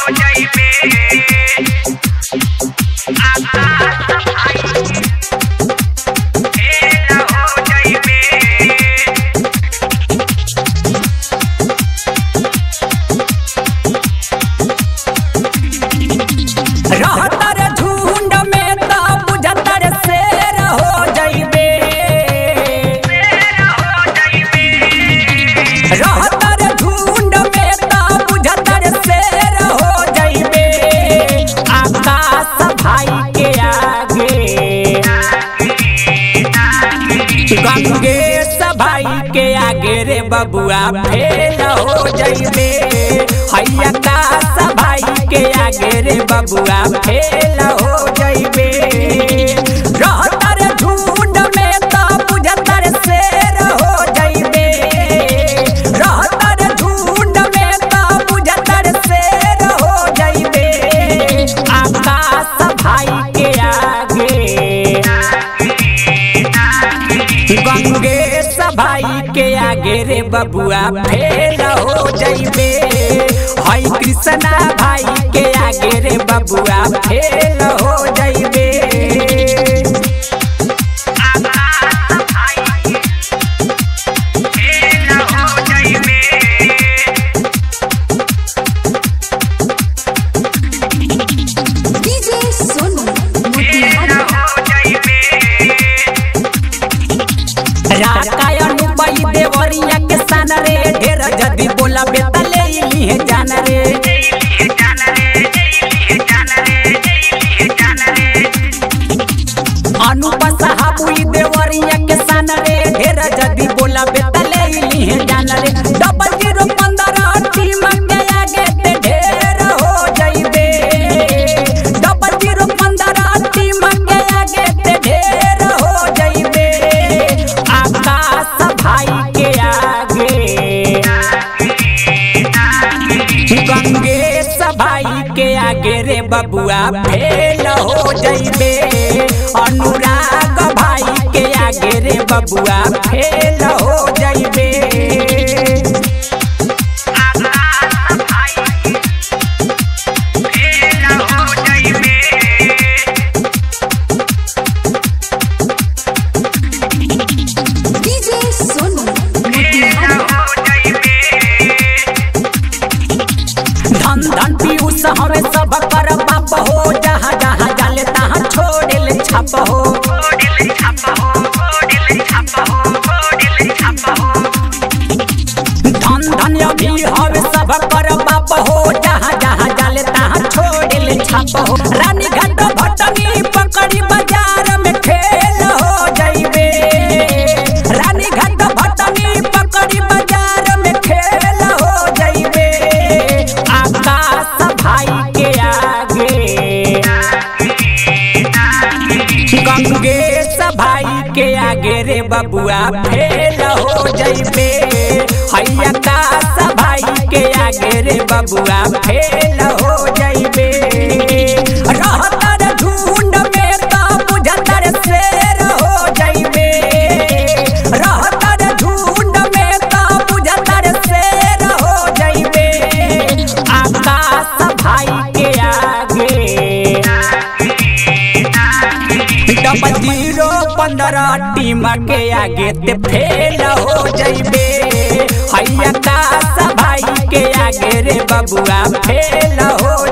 रहतर झुंड में त बुझतर शेर हो जइबे रहतर झुंड में त बुझतर शेर हो जइबे आकाश भाई के आगे गंगेश भाई के आगे रे बबुआ फेल हो जइबे हैया काश भाई के आगे रे बबुआ फेल हो जइबे रहतर झुंड में त बुझतर शेर हो जइबे रहतर झुंड में त बुझतर शेर हो जइबे आकाश भाई के आगे गंगेश भाई के आगे रे बबुआ फेल हो जइबे हई कृष्णा भाई के आगे रे बबुआ फेल हो जइबे डीजे सोनू मोतिहारी राकायन पाई देवरिया के सन रे ढेर जदी बोला बेतले इलिहे जान रे अनुप साहबुई देवरिया के सन रे ढेर जदी बोला बेतले इलिहे जान रे डबल जीरो पंद्रह टीम के आगे ते ढेर हो जइबे डबल जीरो पंद्रह टीम के आगे ते ढेर हो जइबे आकाश भाई के आगे गंगेश भाई के आगे रे बबुआ फेल हो जइबे अनुराग भाई के आगे रे बबुआ फेल हो जइबे डीजे सोनू मोतिहारी धन धन पीयूष हमें सब कर बाप हो जहाँ जहाँ जाले तहाँ छोड़े ले छाप हो धन धन अभी हमें सब कर बाप हो जहाँ जहाँ जाले तहाँ छोड़े ले छाप हो रानी घाट भटनी पकड़ी बाजार में खेल हो जइबे रानी घाट भटनी पकड़ी बाजार में खेल हो जइबे आकाश भाई के आगे गंगेश भाई के आगे रे बबुआ फेल हो जइबे हैया काश भाई के आगे रे बबुआ फेल हो जइबे रहतर झुंड में त बुझतर शेर हो जइबे रहतर झुंड में त बुझतर शेर हो जइबे आकाश भाई के आगे डबल जीरो पंद्रह टीम के आगे ते फेल हो जइबे हैया काश भाई के आगे रे बबुआ फेल हो